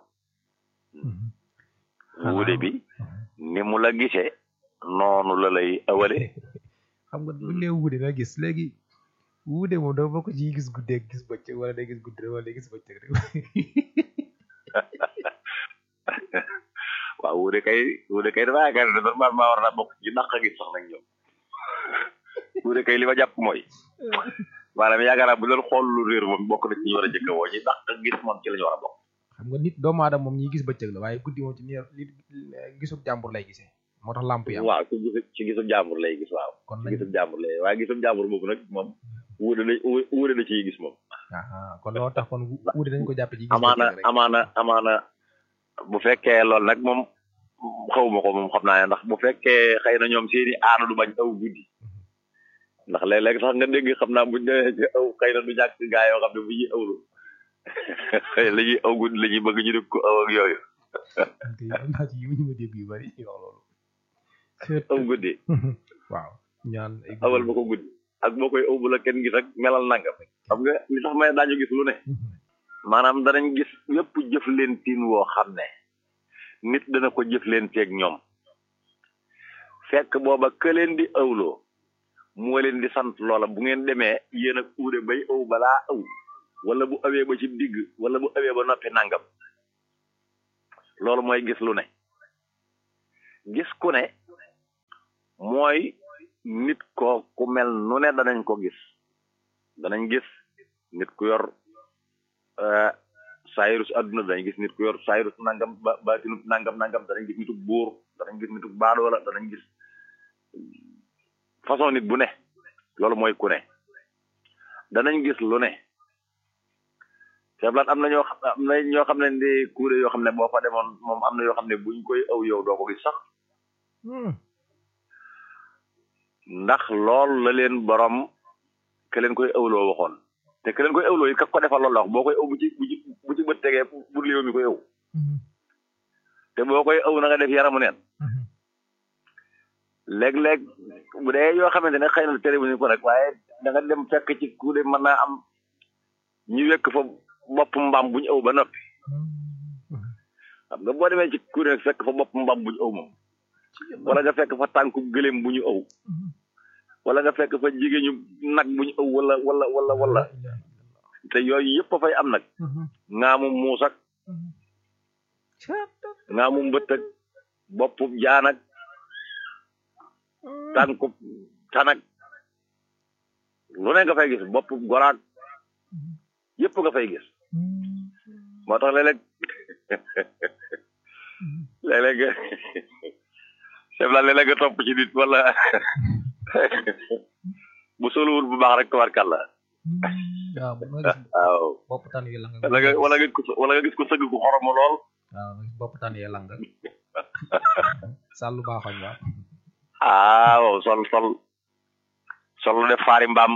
wuude bi ni mu la gisee noonu la lay ëwale xam nga bu nee wuude nga gis léegi wuude moom dafa bokk ci gis guddeeg gis bëccëg wala day gis guddi rek wala day gis bëccëg rek waaw wuude kay wuude kay dafa yaakaar ne normalement war naa bokk ci naq gis sax nag ñoom wuude kay li ma jàpp mooy maanaam yaakaar naa bu doon xool lu réer moom bokk na ci ñu war a jëkk woo ñi naq gis moom ci la ñu war a bokk xam nga nit doomu aadama moom ñi gis bëccëg la waaye guddi moom ci ni nit gisub jàmbur lay gisee moo tax lamp yi am waaw ci gisu ci gisub jàmbur lay gis waaw kon ci gisub jàmbur lay waaye gisub jàmbur boobu nag moom wuude na wuude na ciy gis moom ah kon loo tax kon wuude dañ ko jàppe ci gis amaana bëccëg rek amaana amaana bu fekkee loolu nag moom xawma ko moom xam naa ne ndax bu fekkee xëy na ñoom seeni aana du bañ aw guddi ndax léeg-léeg sax nga dégg xam naa buñ demee ci aw xëy na du ñàkk gaa yoo xam ne bu ñuy awlu la ñuy aw guddi la ñuy bëgg ñu def ko aw ak yooyu te am naa ci yu ñu ma dégg yu bari ñu wax loolu aw guddi waaw ñaan ay awal ba ko guddi ak boo koy aw bu la kenn gis ak melal nangam xam nga li tax may daañu gis lu ne maanaam danañ gis yépp jëf leen tiin woo xam ne nit dana ko jëf leen teeg ñoom fekk booba ka leen di awloo moo leen di sant loola bu ngeen demee yéen ak uude bay aw balaa aw wala bu awee ba ci digg wala bu awee ba noppi nangam loolu mooy gis lu ne gis ku ne mooy nit ko ku mel nu ne danañ ko gis danañ gis nit ku yor saayirus àdduna danañ gis nit ku yor saayirus nangam ba baatinu nangam nangam danañ gis nituk buur danañ gis nituk baadoola danañ gis façon nit bu ne loolu mooy ku ne danañ gis lu ne seblaat am na ñoo xam am na ñoo xam ne di kuure yoo xam ne boo fa demoon moom am na yoo xam ne buñ koy aw yow doo ko gis sax ndax lool la leen borom ke leen koy awloo waxoon te ke leen koy awloo yi ka ko defal loolu la wax boo koy aw bu ci bu ci bu ci bët tegee pour léew mi koy aw te boo koy aw na nga def yaramu neen léeg-léeg bu dee yoo xamante ne xëy na tere bu ñu ko rek waaye da nga dem fekk ci kuude mën naa am ñu wekk fa bopp mbaam bu ñu aw ba noppi xam nga boo demee ci kuude rek fekk fa bopp mbaam bu ñu aw moom wala nga fekk fa tànku gëléem bu ñu aw wala nga fekk fa jigéen ñu nag bu ñu aw wala wala wala wala te yooyu yëpp a fay am nag ngaamu muus ak ngaamu mbët ak boppu jaan ak tànku tanak lu ne nga fay gis boppu goraat yëpp nga fay gis moo tax léeg-léeg léeg-léeg chef la léeg-léeg nga topp ci nit wala bu soluwul bu baax rek tabarkàlla waaw bu nga gis waaw bopp tan yi lang wala nga wala nga gis ko wala nga gis ko sëgg ku xoromu lool waaw nga gis bopp tan yi lang sàllu baaxoñ waaw ah waaw sol sol sol lu def faari mbaam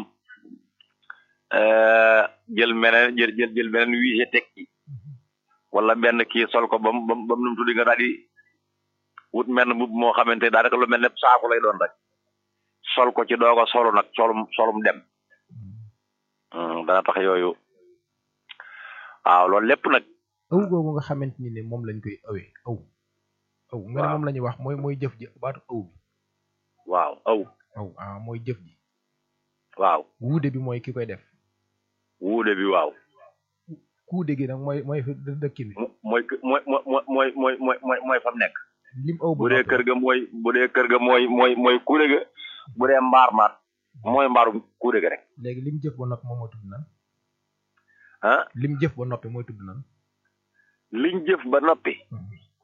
jël meneen jël jël jël beneen wiise teg ci wala benn kii sol ko bam bam bam num tuddi nga daal di wut menn mbubb moo xamante daanaka lu mel ne saaku lay doon rek sol ko ci doog a solu nag solum solum dem dana tax yooyu waaw loolu lépp nag aw googu nga xamante ni ne moom lañ koy awee aw aw nga ne moom la ñuy wax mooy mooy jëf ji baatu aw bi waaw aw aw ah mooy jëf ji waaw wuude bi mooy ki koy def wuude bi waaw kuude gi nag mooy mooy dëkkin bi mooy mooy mooy mooy mooy mooy mooy mooy fam nekk lim aw bu dee kër ga mooy bu dee kër ga mooy mooy mooy kuude ga bu dee mbaar maat mooy mbaaru kuude ga rek léegi lim jëf ba noppi moom mooy tudd nan ah lim jëf ba noppi mooy tudd nan liñ jëf ba noppi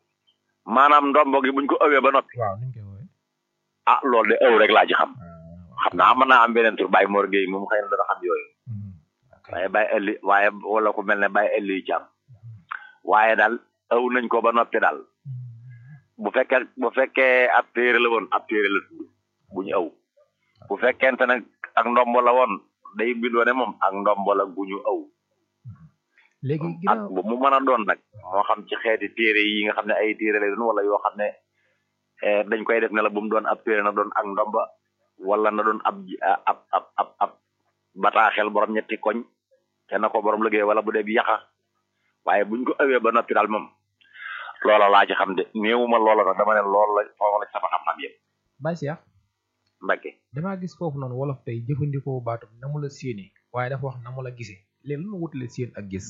maanaam ndombo gi buñ ko awee ba noppi waaw niñ koy woowee ah loolu de aw rek laa ci xam xam naa mën naa am beneen tur Baye Mor Gueye moom xëy na dana xam yooyu waaye Baye ëlli waaye wala ku mel ne Baye ëlli yu càmm waaye daal aw nañ ko ba noppi daal bu fekkee bu fekkee ab téere la woon ab téere la tudd bu ñu aw bu fekkente nag ak ndombo la woon day bindoo ne moom ak ndombo la gu ñu aw léegi ak ginnaaw bu mu mën a doon nag moo xam ci xeeti téere yi nga xam ne ay téere lay doon wala yoo xam ne eh, dañ koy def ne la bu mu doon ab téere na doon ak ndomba wala na doon ab ji- ab ab ab ab bataaxel borom ñetti koñ te na ko borom liggéey wala bu dee bi yaxa waaye buñ ko awee ba noppi daal moom loola laa ci xam de néewuma loola nag dama ne loolu la foofu la sama xam-xam yëpp Baye Cheikh Mbacke damaa gis foofu noonu wolof tey jëfandikoo baatu na mu la séenee waaye dafa wax na mu la gisee léegi lu mu wutale séen ak gis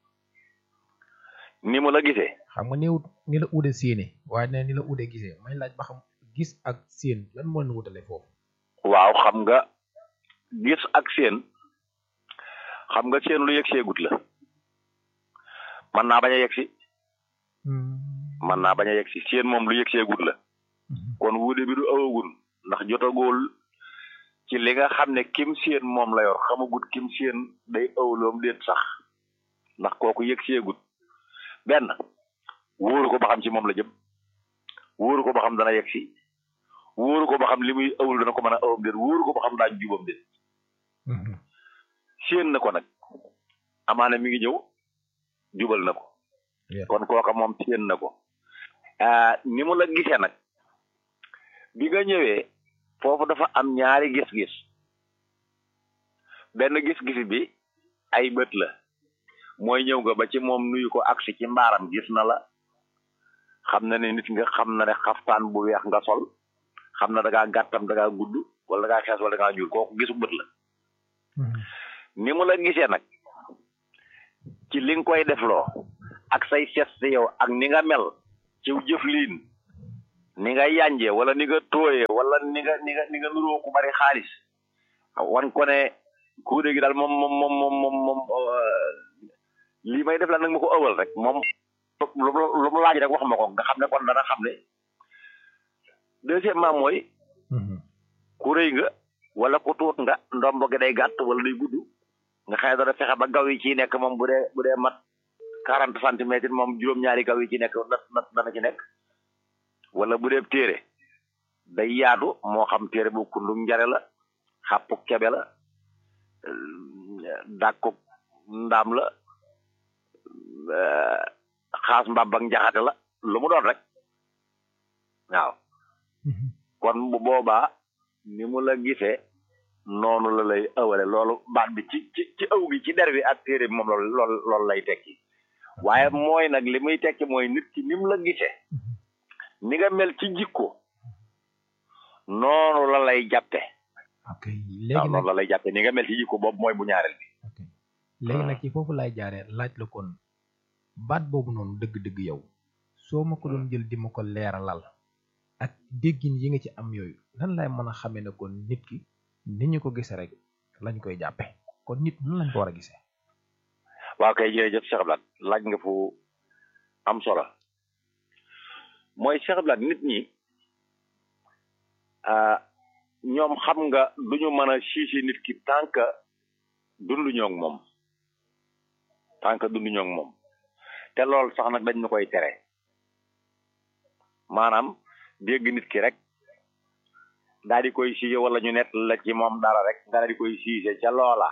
ni mu la gisee xam nga néewut ni la ude séenee waaye ne ni la ude gisee may laaj ba xam gis ak séen lan moo leen wutale foofu waaw xam nga gis ak seen xam nga seen lu yegg seegut la mën naa bañ a yegg si mën naa bañ a yegg si seen moom lu yegg seegut la kon wuude bi du awagul ndax jotagul ci li nga xam ne kim seen moom la yor xamagut kim seen day awloom déet sax ndax kooku yegg seegut benn wóoru ko ba xam ci moom la jëm wóoru ko ba xam dana yegg si wóoru ko ba xam li muy awul dana ko mën a awam déet wóoru ko ba xam daañu jubam déet séen na ko nag amaana mi ngi ñëw jubal na ko kon kooka moom séen na ko ah ni mu la gisee nag bi nga ñëwee foofu dafa am ñaari gis-gis benn gis-gis bi ay bët la mooy ñëw nga ba ci moom nuyu ko agsi ci mbaaram gis na la xam na ne nit nga xam na ne xaftaan bu weex nga sol xam na da ngaa gàttam da ngaa gudd wala da ngaa xees wala da ngaa ñuul kooku gisu bët la ni mu la gisee nag ci li nga koy defloo ak say geste yow ak ni nga mel ci jëfliin ni nga yànjee wala ni nga tooyee wala ni nga ni nga ni nga nuroo ku bari xaalis wan ko ne kuude gi daal moom moom moom moom moom moom lii may def la nag ma ko ëwal rek moom lu mu lu mu laaj rek wax ma ko nga xam ne kon dana xam ne deuxièmement mooy ku rëy nga wala ku tuut nga ndombo gi day gàtt wala day gudd nga xëy dana fexe ba gaw yi ci nekk moom bu dee bu dee mat quarante centimètres moom juróom-ñaari gaw yi ci nekk na dana ci nekk wala bu dee téere day yaatu moo xam téere bu kundu njare la xàppu kebe la dàkku ndaam la xaas mbab ak njaxate la lu mu doon rek waaw kon bu boobaa ni mu la gisee noonu la lay ëwale loolu baat bi ci ci ci ëw gi ci der bi ak téere bi moom loolu loolu loolu lay tekki waaye mooy nag li muy tekki mooy nit ki ni mu la gisee ni nga mel ci jikko noonu la lay jàppe ok waaw léegi nag noonu la lay jàppe ni nga mel ci jikko boobu mooy bu ñaareel bi léegi nag ci foofu lay jaaree laaj la kon baat boobu noonu dëgg-dëgg yow soo ma ko doon jël di ma ko leeralal ak déggin yi nga ci am yooyu nan lay mën a xamee ne kon nit ki ni ñu ko gisee rek lañ koy jàppe kon nit nan lañ ko war a gisee waaw kay jërëjëf Cheikh Abdoulaye laaj nga fu am solo mooy Cheikh Abdoulaye nit ñi ah ñoom xam nga duñu mën a siisi nit ki tant que dunduñoo ak moom tant que dunduñoo ak moom te loolu sax nag dañ ñu koy tere maanaam dégg nit ki rek daal di koy siise wala ñu nett la ci moom dara rek nga daal di koy siise ca loola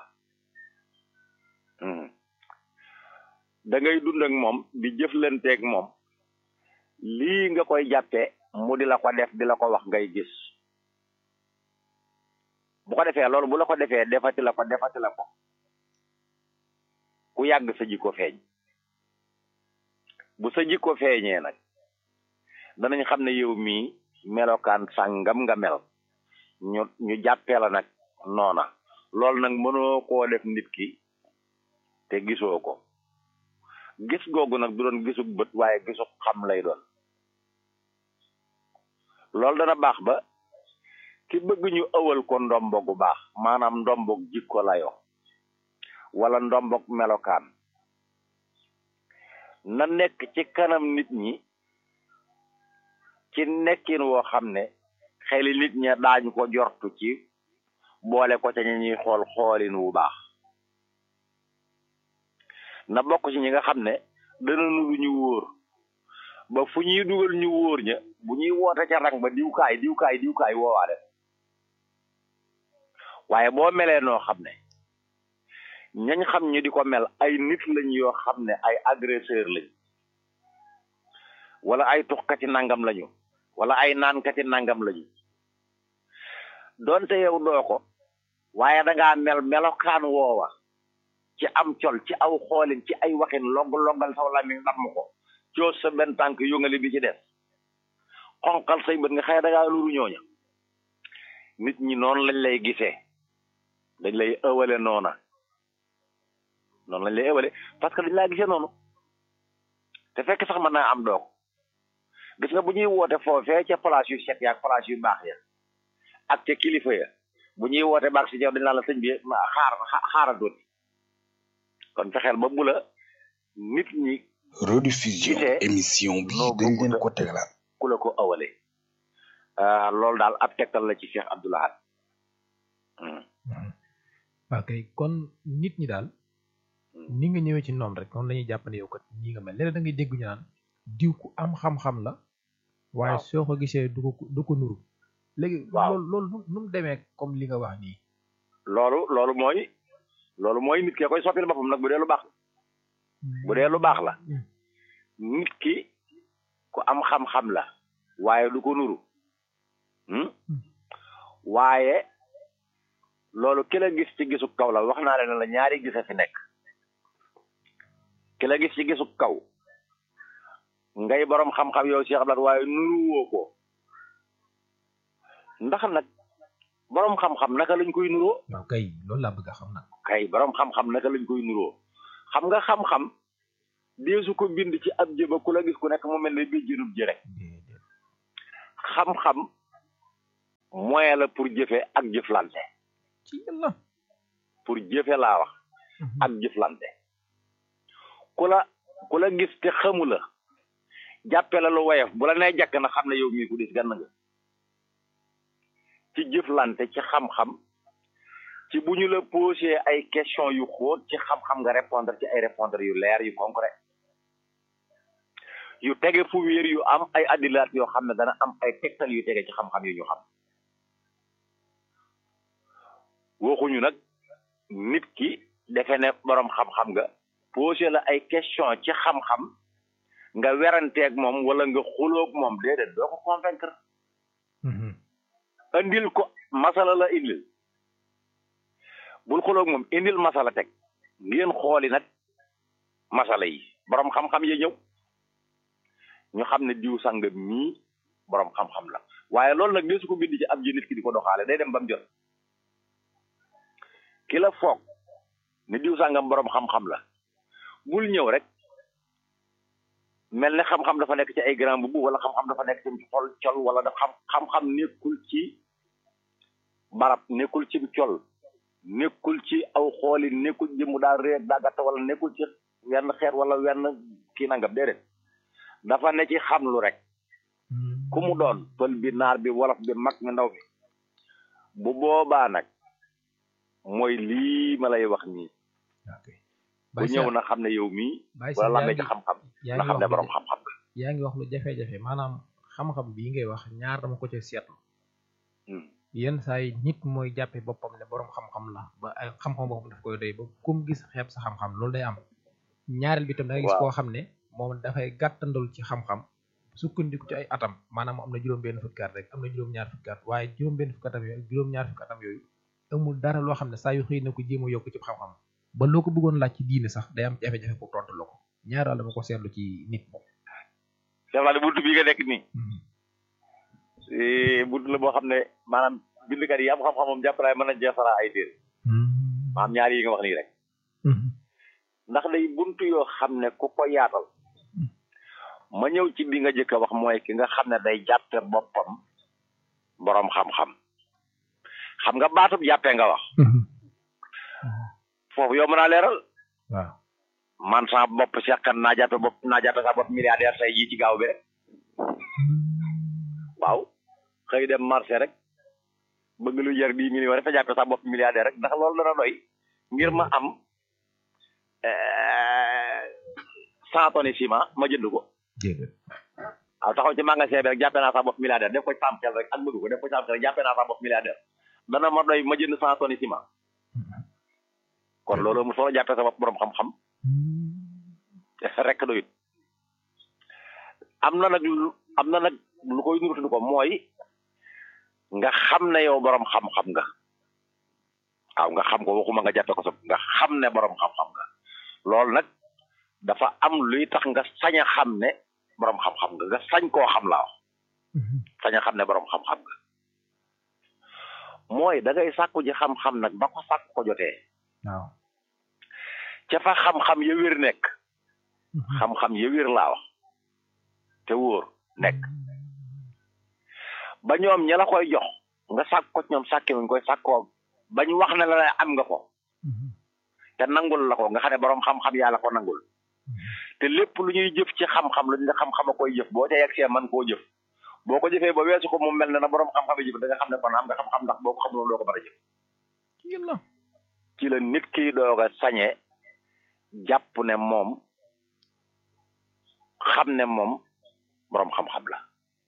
Hmm. da ngay dund ak moom di jëflanteeg moom lii nga koy jàppee mu di la ko def di la ko wax ngay gis bu ko defee loolu bu la ko defee defati la ko defati la ko ku yàgg sa jikko feeñ bu sa jikko feeñee nag danañ xam ne yow mii melokaan sàngam nga mel ñu ñu jàppee la nag noona loolu nag mënoo koo def nit ki te gisoo ko gis googu nag du doon gisug bët waaye gisug xam lay doon loolu dana baax ba ki bëgg ñu ëwal ko ndombo gu baax maanaam ndombog jikko layo wala ndombog melokaan na nekk ci kanam nit ñi ci nekkin woo xam ne xeli nit ña daañu ko jortu ci boole ko ca ñi ñuy xool xoolin wu baax na bokk ci ñi nga xam ne dana nu ñu wóor ba fu ñuy dugal ñu wóor ña bu ñuy woote ca rang ba diwkaay diwkaay diwkaay woowaale waaye boo melee noo xam ne ñañ xam ñu di ko mel ay nit lañ yoo xam ne ay agresseur lañ wala ay tuxkati nangam lañu wala ay naankati nangam lañu donte yow doo ko waaye dangaa mel melokaan woowa ci am col ci aw xoolin ci ay waxin logg loggal saw lamiñ damm ko coos sa benn tànk yóngali bi ci des xonqal say bët nga xëy dangaa luru ñooña nit ñi noonu lañ lay gisee dañ lay ëwale noona noonu lañ lay ëwale parce que dañ laa gisee noonu te fekk sax mën naa am doog gis nga bu ñuy woote foofee ca place yu set yaak place yu baax ya ak ca kilifa ya bu ñuy woote baax si ñëw dañ naan la sëñ bi xaar xaaral tuuti kon fexeel ba bu la nit ñi rediffusion émission bi dañ leen ko tegalaat ku la ko awale loolu daal ab tegtal la ci Cheikh Abdoul Ahad ok kon nit ñi daal ni nga ñëwee ci noonu rek noonu la ñuy jàpp ne yow kat ñi nga mel léeg da ngay dégg ñu naan diw ku am xam-xam la waaye soo ko gisee du ko du ko nuru léegi loolu loolu nu mu demee comme li nga wax nii loolu loolu mooy loolu mooy nit ki koy soppil boppam nag bu dee lu baax bu dee lu baax la nit ki ku am xam-xam la waaye du ko nuru waaye loolu ki la gis ci gisu kaw la wax naa leen la ñaari gisa fi nekk ki la gis ci gisu kaw ngay borom xam-xam yow Cheikh Abdoulaye waaye nuru woo ko ndax nag borom xam-xam naka lañ koy nuroo. waaw kay loolu laa bëgg a xam nag. kay borom xam-xam naka lañ koy nuroo xam nga xam-xam deesu ko bind ci ab jëba ku la gis ku nekk mu mel ne bii jënub ji rek xam-xam moyen la pour jëfe ak jëflante. ci yàlla. pour jëfe laa wax. ak jëflante. ku la ku la gis te xamu la jàppe la lu woyof bu la nee jàkk na xam ne yow mii ku dis gann nga. ci jëflante ci xam-xam ci bu ñu la posé ay question yu xóot ci xam-xam nga répondre ci ay répondre yu leer yu concret yu tege fu wéer yu am ay addilaat yoo xam ne dana am ay tegtal yu tege ci xam-xam yu ñu xam waxuñu nag nit ki defe ne borom xam-xam nga posé la ay question ci xam-xam nga weranteeg moom wala nga xuloog moom déedéet doo ko convaincre indil ko masala la indil bul xuloog moom indil masala teg ngeen xooli nag masala yi borom xam-xam ya ñëw ñu xam ne diw sàngam mii borom xam-xam la waaye loolu nag dee su ko bind ci ab ji nit ki di ko doxaale day dem ba mu jot ki la foog ne diw sàngam borom xam-xam la bul ñëw rek mel ne xam-xam dafa nekk ci ay grand bubu wala xam-xam dafa nekk ci xol col wala dafa xam xam-xam nekkul ci barab nekkul ci col nekkul ci aw xooli nekkul jëmu daal réer daa gàtt wala nekkul ci wenn xeet wala wenn kii nangam déedéet dafa ne ci xamlu rek ku mu doon pël bi naar bi wolof bi mag mi ndaw bi bu boobaa nag mooy lii ma lay wax nii bu ñëw na xam ne yow mii wala la ci xam-xam na xam ne borom xam-xam la yaa ngi wax lu jafe-jafe maanaam xam-xam bii ngay wax ñaar dama ko ci seetlu yenn saa yi nit mooy jàppe boppam ne borom xam-xam la ba ay xam-xam boppam daf koy doy ba kum gis xeeb sa xam-xam loolu day am ñaareel bi tam da nga gis koo xam ne moom dafay gàttandul ci xam-xam sukkandiku ci ay atam maanaam am na juróom-benn fukki at rek am na juróom-ñaar fukki at waaye juróom-benn fukki atam yooyu juróom-ñaar fukki atam yooyu amul dara loo xam ne saa yu xëy na ko jéem a yokk ci xam-xam ba loo ko bëggoon laaj ci diine sax day am jafe-jafe pour tontu la ko ñaar daal dama ko seetlu ci nit Cheikh Lade buntu bi nga nekk nii buntu la boo xam ne maanaam bindkat yi am xam-xam moom jàpp naa mën a jeexara ay téer maanaam ñaar yi nga wax nii rek ndax day buntu yoo xam ne ku ko yaatal ma ñëw ci bi nga jëkk a wax mooy ki nga xam ne day jàppe boppam borom xam-xam xam nga baatub jàppee nga wax foofu yow mën naa leeral waaw man sa bopp seqan naa jàppe bopp naa jàppe sa bopp milliardaire tey jii ci gaaw bi rek waaw xëy dem marché rek bëgg lu jar dix millions dafa jàppe sa bopp milliardaire rek ndax loolu dana doy ngir ma am cent tonnes ciment ma jënd ko déedéet waaw taxaw ci magasin bi rek jàppe naa sa bopp milliardaire def ko ci sam xel rek ak bëgg ko def ko ci sam xel rek jàppe naa sa bopp milliardaire dana ma doy ma jënd cent tonnes ciment kon loolu mu solo jàppe sa bopp borom xam-xam rek doyut am na nag lu am na nag lu koy nurutu ko mooy nga xam ne yow borom xam-xam nga waaw nga xam ko waxuma nga jàppe ko sa nga xam ne borom xam-xam nga loolu nag dafa am luy tax nga sañ a xam ne borom xam-xam nga nga sañ koo xam laa wax sañ a xam ne borom xam-xam nga mooy da ngay sàkku ji xam-xam nag ba ko sàkku ko jotee waaw ca fa xam-xam ya wér nekk xam-xam ya wér laa wax te wóor nekk ba ñoom ña la koy jox nga sàkk ko ñoom sàkke wuñ koy sàkkoo bañ wax ne la am nga ko te nangul la ko nga xam ne borom xam-xam yaa la ko nangul te lépp lu ñuy jëf ci xam-xam lu ñu xam-xam a koy jëf boo ca yegg see man koo jëf boo ko jëfee ba weesu ko mu mel ne na borom xam-xam yi jëf da nga xam ne kon am nga xam-xam ndax boo ko xamul doo ko mën a jëf ci la nit ki doog a sañee jàpp ne moom xam ne moom borom xam-xam la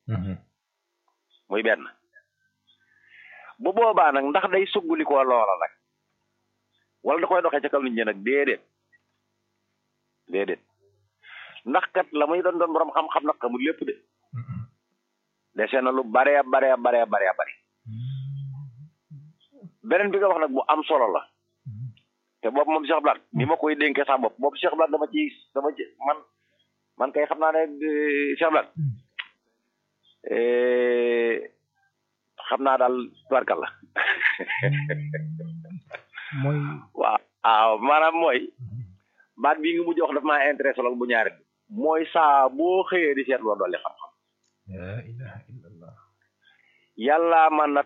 muy benn bu boobaa nag ndax day suggulikoo loola nag wala da koy doxee ca kaw nit ñi nag déedéet déedéet ndax kat la muy doon doon borom xam-xam nag xamul lépp de dese na lu bare bare bare bare bare beneen bi nga wax nag bu am solo la te boobu moom Cheikh Blat ni ma koy dénkee sa bopp boobu Cheikh Blat dama ci dama ci man man kay xam naa ne Cheikh Blat xam naa daal tubarkal la mooy waaw waaw maanaam mooy baat bii nga mujj wax daf maa intéressé lool bu ñaari mooy saa boo xëyee di seet loo dolli xam-xam la ilaha illallah yàlla man na